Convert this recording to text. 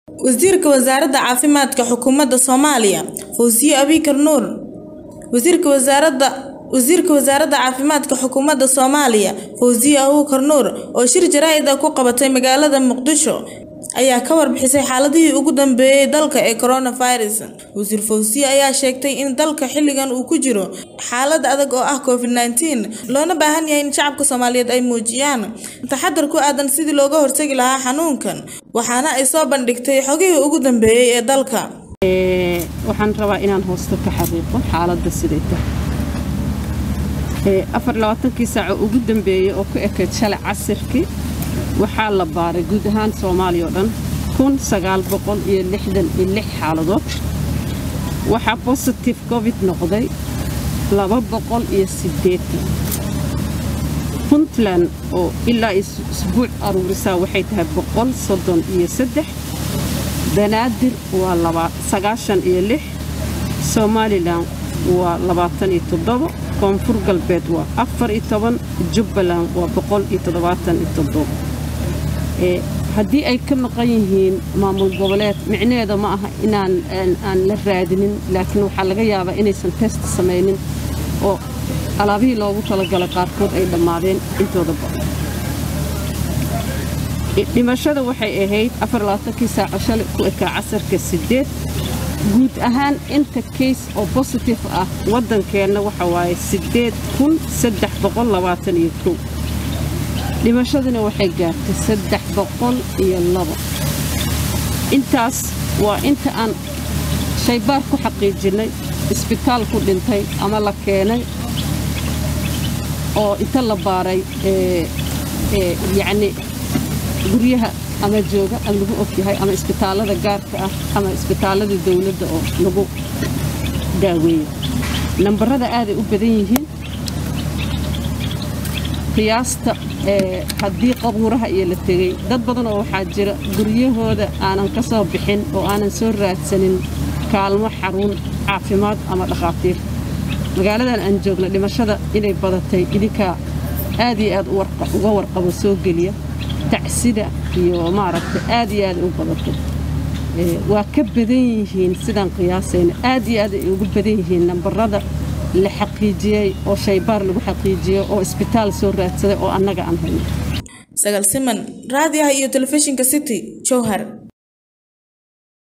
wasiirka wasaaradda caafimaadka xukuumadda soomaaliya fawziye abikar nuur wasiirka wasaaradda wasiirka wasaaradda caafimaadka xukuumadda soomaaliya fawziye abuukar nuur oo shir jaraa'id ah ku qabatay magaalada muqdisho ayaa ka warbixisay xaaladihii ugu dambeeyey dalka ee coronavirus wasiir fawziye ayaa sheegtay in dalka xilligan uu ku jiro xaalad adag oo ah covid nneteen loona baahan yahay in shacabka soomaaliyeed ay muujiyaan taxadar ku aadan sidii looga hortagi lahaa xanuunkan waxaana ay soo bandhigtay xogihii ugu dambeeyey ee dalka waxaan rabaa inaan hoosta ka xaqiiqo xaaladda siday tahay afar labaatankii saaco ugu dambeeyey oo ku ekayd shalay casirkii waxaa la baaray guud ahaan soomaaliya oo dhan kun sagaal boqol iyo lixdan iyo lix xaaladood waxaa bositif covid noqday laba boqol iyo siddeetan puntland oo ilaa isbuuc aruurisaa waxay tahay boqol soddon iyo saddex banaadir waa sagaashan iyo lix somalilan waa labaatan iyo toddobo koonfur galbeed waa afar iyo toban jubbaland waa boqol iyo toddobaatan iyo toddobo haddii ay ka maqan yihiin maamul goboleed micnaheeda ma aha inaan aan la raadinin laakiin waxaa laga yaabaa inaysan test samaynin oo alaabihii loogu talagalay qaarkood ay dhammaadeen intooda badan dhimashada waxay ahayd afarlabaatankii saaco shalay ku ekaa casarka siddeed guud ahaan inta kays oo bositif ah waddankeenna waxa waaye siddeed kun saddex boqol labaatan iyo kow dhimashaduna waxay gaartay saddex boqol iyo labo intaas waa inta aan shaybaar ku xaqiijinnay isbitaal ku dhintay ama la keenay oo inta la baaray yacni guryaha ama jooga ama lagu ogyahay ama isbitaallada gaarka ah ama isbitaallada dawladda oo lagu daaweeyo nambarada aaday u badan yihiin qiyaasta haddii qabuuraha iyo la tegey dad badan oo waxaa jira guryahooda aanan ka soo bixin oo aanan soo raadsanin kaalmo xaruun caafimaad ama dhakhaatiir magaaladan aan joogna dhimashada inay badatay idinkaa aad iyo aad uga warqabo soo geliya tacsida iyo maaragta aad iyo aad u badatay waa ka badan yihiin sidaan qiyaasayna aad iyo aad ay ugu badan yihiin nambarada la xaqiijiyey oo shaybaar lagu xaqiijiyey oo isbitaal soo raadsaday oo annaga aan hayno sagaal siman raadiyaha iyo telefishinka city jowhar